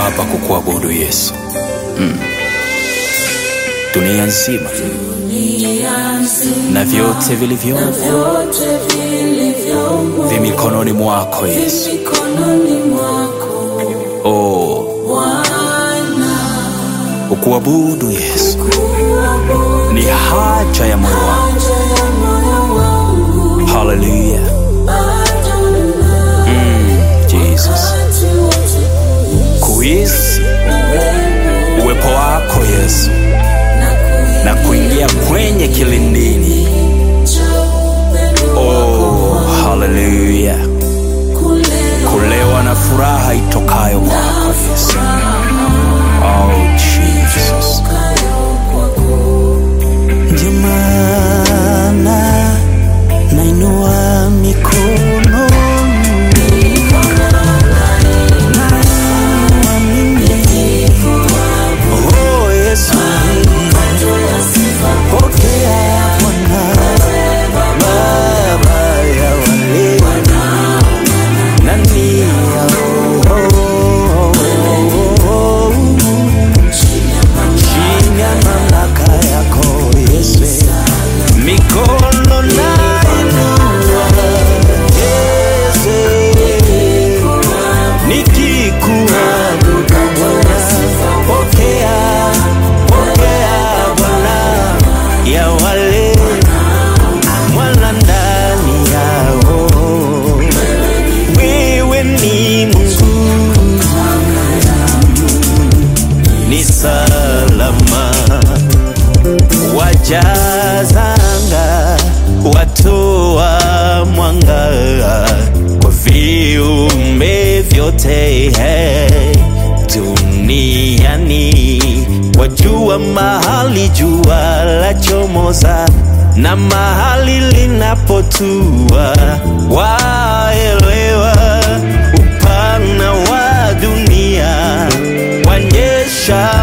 hapa kukuabudu Yesu. Mm. Dunia nzima na vyote vilivyomo vi mikononi mwako Yesu. Oh, ukuabudu Yesu ni haja ya moyo wangu. Haleluya. Jesus. Kuhisi uwepo wako Yesu na kuingia kwenye kilindini. Oh, haleluya. Kulewa na furaha itokayo kwako Yesu. Oh, Jesus. Ndio maana nainua mikono nainua mimi. Oh, Yesu. Pokea Bwana, Baba ya wale nani ya roho chini ya mamlaka yako Yesu, mikono nainua Yesu, nikikuabudu Bwana, pokea, pokea Bwana ya wale mwana ndani yao, wewe ni Mungu ni salama wajazanga watoa mwanga kwa viumbe vyote hey, duniani wajua mahali jua la chomoza na mahali linapotua waelewa upana wa dunia wanyesha